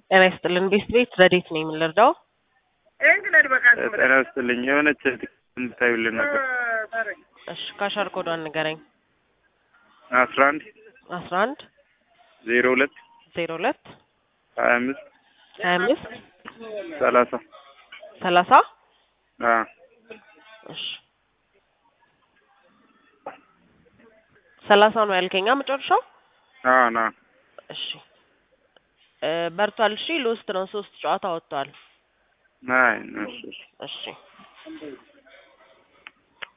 ጤና ይስጥልን ቤት ቤት ረዴት ነኝ የምንረዳው ጤና ይስጥልኝ የሆነች እንድታዩልን ነበር። እሺ ካሻር ኮዷን ንገረኝ አስራ አንድ አስራ አንድ ዜሮ ሁለት ዜሮ ሁለት ሀያ አምስት ሀያ አምስት ሰላሳ ሰላሳ አ እሺ ሰላሳ ነው ያልከኛ መጨረሻው አ ና እሺ እ በርቷል እሺ ሎስት ነው ሶስት ጨዋታ ወጥቷል አይ እሺ እሺ እሺ